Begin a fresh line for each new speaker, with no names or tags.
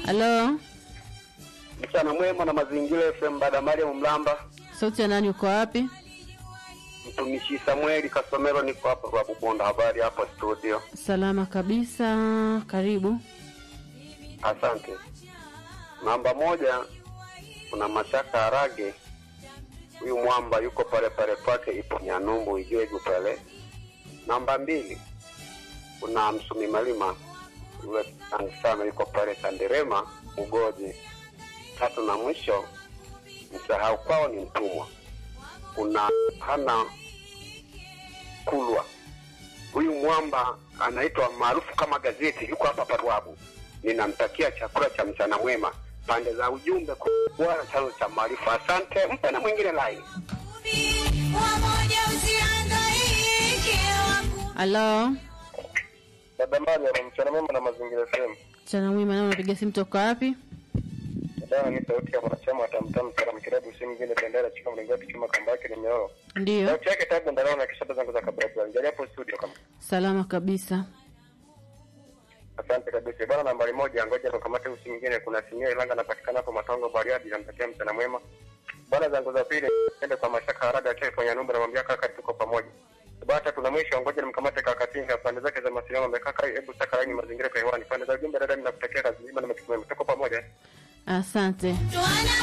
Halo,
Mchana mwema na mazingira FM baada Mariam Mlamba,
sauti ya nani? Uko wapi?
mtumishi Samueli Kasomero, niko hapa kwa Bubonda. Habari hapa studio.
Salama kabisa, karibu.
Asante. Namba moja, kuna Mashaka Harage, huyu mwamba yuko pale pale kwake, ipo Nyanumbu Ijegu pale. Namba mbili, kuna Msumi Malima, yule tangu sana yuko pale Kanderema Ugoji. Tatu na mwisho, msahau kwao ni mtumwa, kuna hana Kulwa, huyu mwamba anaitwa maarufu kama gazeti, yuko hapa Parwabu. Ninamtakia chakula cha mchana mwema, pande za ujumbe kwa chanzo cha maarifa. Asante, mpe na mwingine lai.
Wamoja usihangaike waku
Halo,
Dada Mariam, mchana mwema na mazingira FM.
mchana mwema. Nao unapiga simu toka wapi?
Dada ni sauti ya mwanachama wa Tamtam Salam Kilabu, si mwingine bendera chuma mlingoti chuma kamba yake ni nyororo.
Ndiyo,
Sauti yake tabu ndani na kisha zangu za kabla ya njia hapo studio kama.
salama kabisa.
Asante kabisa. Bwana nambari moja, ngoja nikamate usi mwingine. Kuna Simio Ilanga anapatikana hapo Matongo Bariadi, namtakia mchana mwema. Bwana zangu za pili, ende kwa Mashaka Harada cha kwenye nyumba, namwambia kaka, tuko pamoja. Bata tuna mwisho, ngoja nimkamate kaka Tinga, pande zake za mawasiliano amekaa, hebu saka laini mazingira kwa hewani, pande za ujumbe, dada, ninakutakia kazi njema na matumaini, tuko pamoja.
Asante.
tuana